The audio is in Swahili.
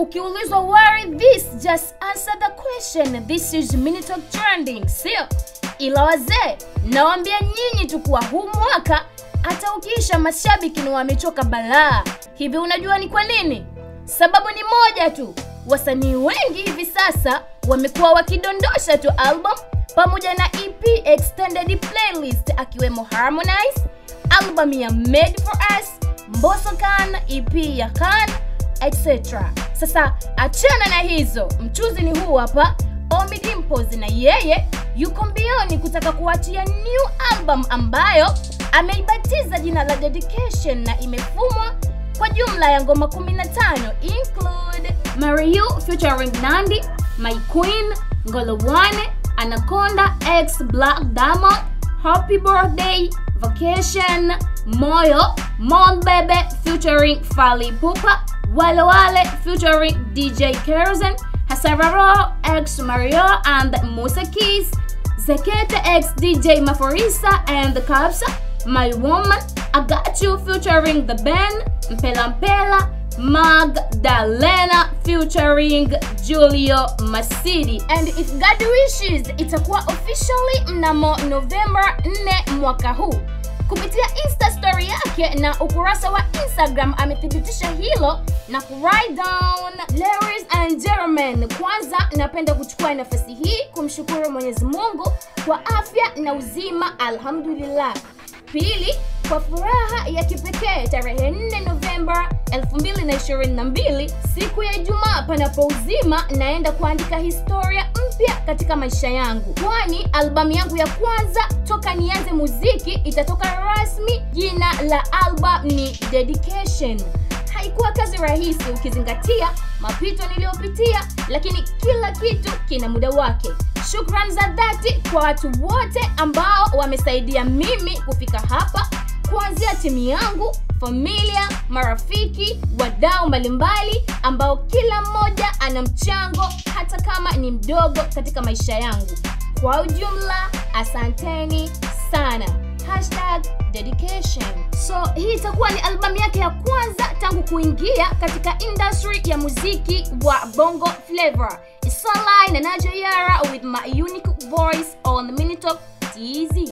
ukiulizwa where is this just answer the question this is Minitalk trending sio ila wazee nawambia nyinyi tu kuwa huu mwaka hata ukiisha mashabiki ni wamechoka balaa hivi unajua ni kwa nini sababu ni moja tu wasanii wengi hivi sasa wamekuwa wakidondosha tu album pamoja na ep extended playlist akiwemo harmonize album ya made for us mboso kan ep ya kan etc sasa achana na hizo mchuzi ni huu hapa Ommy Dimpoz na yeye yuko mbioni kutaka kuachia new album ambayo ameibatiza jina la Dedication na imefumwa kwa jumla ya ngoma 15 include Marry You featuring Nandi, My Queen, Ngolowane, Anaconda X Black Diamond, Happy Birthday, Vacation, Moyo, Mon Bebe featuring Fally Ipupa, Wale Wale featuring DJ Kerzen, Hasararo X Mario and Musa Keys, Zekete X DJ Maforisa and Kapsa, My Woman, I Got You featuring The Ben, Mpela Mpela, Magdalena featuring Julio Masidi. And if God wishes, itakuwa officially mnamo November 4 mwaka huu. Kupitia Insta story yake na ukurasa wa Instagram amethibitisha hilo na kuwrite down Ladies and gentlemen, kwanza napenda kuchukua nafasi hii kumshukuru Mwenyezi Mungu kwa afya na uzima, alhamdulillah. Pili, kwa furaha ya kipekee tarehe 4 Novemba 2022 siku ya Ijumaa, panapo uzima, naenda kuandika historia mpya katika maisha yangu, kwani albamu yangu ya kwanza toka nianze muziki itatoka rasmi. Jina la album ni Dedication. Haikuwa kazi rahisi ukizingatia mapito niliyopitia, lakini kila kitu kina muda wake. Shukrani za dhati kwa watu wote ambao wamesaidia mimi kufika hapa, kuanzia timu yangu, familia, marafiki, wadau mbalimbali ambao kila mmoja ana mchango hata kama ni mdogo katika maisha yangu. Kwa ujumla, asanteni sana. Hashtag dedication. So hii itakuwa ni albamu yake ya kwanza tangu kuingia katika industry ya muziki wa Bongo Flava. It's online na Najo Yara with my unique voice on Minitalk TZ.